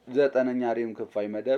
ዘጠነኛ ሪም ክፋይ መደብ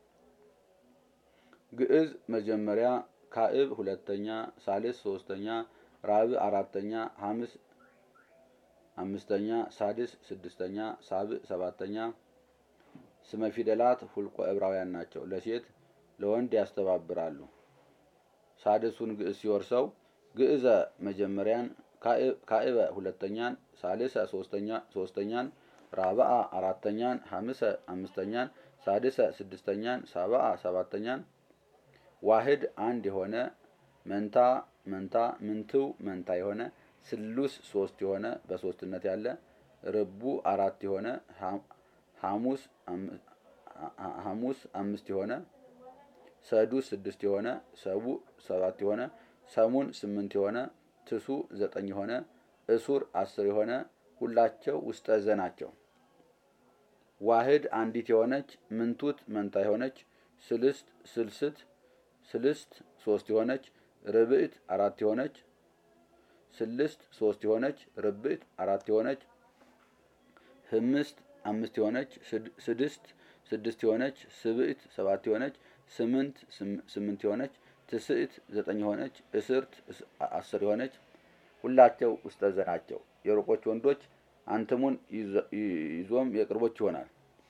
ግዕዝ መጀመሪያ፣ ካዕብ ሁለተኛ፣ ሳልስ ሶስተኛ፣ ራብዕ አራተኛ፣ ሐምስ አምስተኛ፣ ሳድስ ስድስተኛ፣ ሳብዕ ሰባተኛ። ስመ ፊደላት ሁልቆ ዕብራውያን ናቸው። ለሴት ለወንድ ያስተባብራሉ። ሳድሱን ግዕዝ ሲወርሰው ግዕዘ መጀመሪያን፣ ካዕበ ሁለተኛን፣ ሳልሰ ሶስተኛን፣ ራብዓ አራተኛን፣ ሐምሰ አምስተኛን፣ ሳድሰ ስድስተኛን፣ ሳብዓ ሰባተኛን። ዋህድ አንድ የሆነ መንታ መንታ ምንትው መንታ የሆነ ስሉስ ሶስት የሆነ በሶስትነት ያለ ርቡ አራት የሆነ ሐሙስ ሐሙስ አምስት የሆነ ሰዱስ ስድስት የሆነ ሰቡዕ ሰባት የሆነ ሰሙን ስምንት የሆነ ትሱ ዘጠኝ የሆነ እሱር አስር የሆነ ሁላቸው ውስጠ ዘ ናቸው። ዋህድ አንዲት የሆነች ምንቱት መንታ የሆነች ስልስት ስልስት ስልስት ሶስት የሆነች ርብዕት አራት የሆነች ስልስት ሶስት የሆነች ርብዕት አራት የሆነች ህምስት አምስት የሆነች ስድስት ስድስት የሆነች ስብዕት ሰባት የሆነች ስምንት ስምንት የሆነች ትስዕት ዘጠኝ የሆነች እስርት አስር የሆነች ሁላቸው ውስጠ ዘ ናቸው። የሩቆች ወንዶች አንትሙን ይዞም የቅርቦች ይሆናል።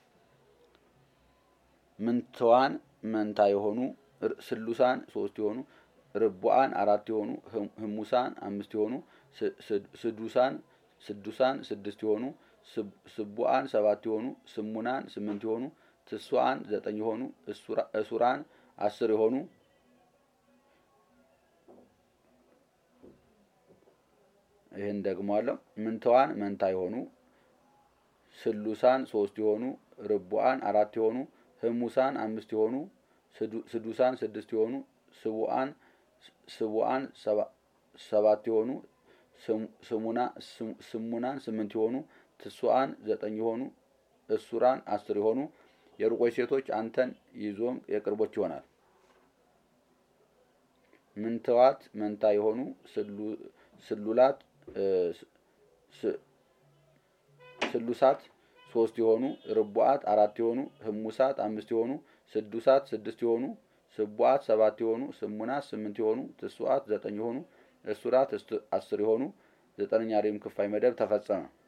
ምንትዋን መንታ የሆኑ ስሉሳን ሶስት የሆኑ ርቡዓን አራት የሆኑ ህሙሳን አምስት የሆኑ ስዱሳን ስዱሳን ስድስት የሆኑ ስቡዓን ሰባት የሆኑ ስሙናን ስምንት የሆኑ ትሷን ዘጠኝ የሆኑ እሱራን አስር የሆኑ ይህን ደግሟለሁ። ምንተዋን መንታ የሆኑ ስሉሳን ሶስት የሆኑ ርቡዓን አራት የሆኑ ህሙሳን አምስት የሆኑ ስዱሳን ስድስት የሆኑ ስቡዓን ስቡዓን ሰባት የሆኑ ስሙናን ስምንት የሆኑ ትሱዓን ዘጠኝ የሆኑ እሱራን አስር የሆኑ የሩቆች ሴቶች አንተን ይዞም የቅርቦች ይሆናል። ምንተዋት መንታ የሆኑ ስሉላት ስሉሳት ሶስት የሆኑ ርቡዓት አራት የሆኑ ህሙሳት አምስት የሆኑ ስዱሳት ስድስት የሆኑ ስቡዓት ሰባት የሆኑ ስሙናት ስምንት የሆኑ ትሱዓት ዘጠኝ የሆኑ እሱራት አስር የሆኑ ዘጠነኛ ሪም ክፋይ መደብ ተፈጸመ።